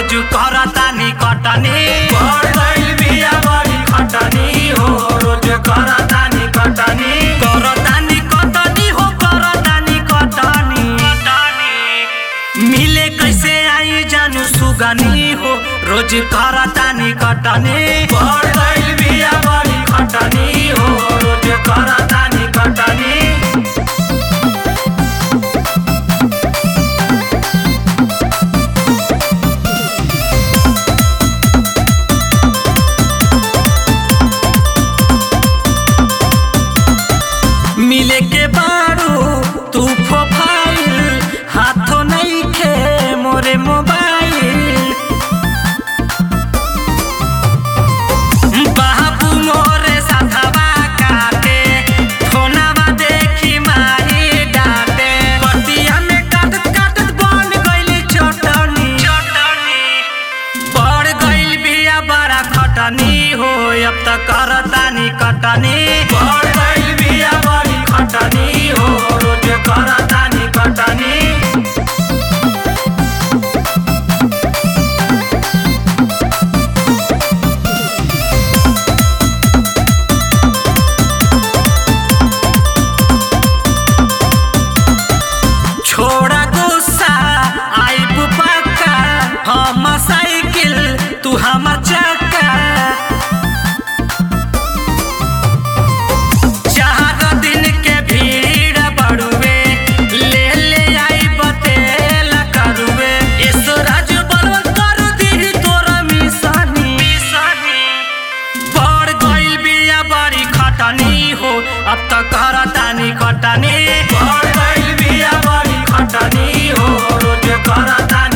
रोज करतानी कटनी बढ़ गइल बिया बड़ी खटनी हो रोज करतानी कटनी करतानी कटनी हो करतानी कटनी कटनी मिले कैसे आई जानू सुगनी हो रोज करतानी कटनी बढ़ गइल बिया बड़ी खटनी हो रोज करतानी कटनी मिले के बारू तू प्रोफाइल हाथों नहीं खे मोरे मोबाइल बाबू मोरे साथवा काटे फोनवा देखी माही डाटे बतिया में काटत काटत बन गइली चटनी चटनी बढ़ गइल बिया बड़ा खटनी हो अब त करतानी कटनी बढ़ गइल बिया बड़ी खटनी हो रोज करतानी कटनी छोड़ा गुस्सा आई पक्का हम साइकिल तू हमर चक्का चार दिन के भीड़ बढ़ुए ले ले आई बतेल करुए इस राज बलवन कर दी तोरा मिसनी मिसनी बढ़ गइल बिया बड़ी खटनी हो अब त करतानी कटनी बढ़ गइल बिया बड़ी खटनी हो रोज करतानी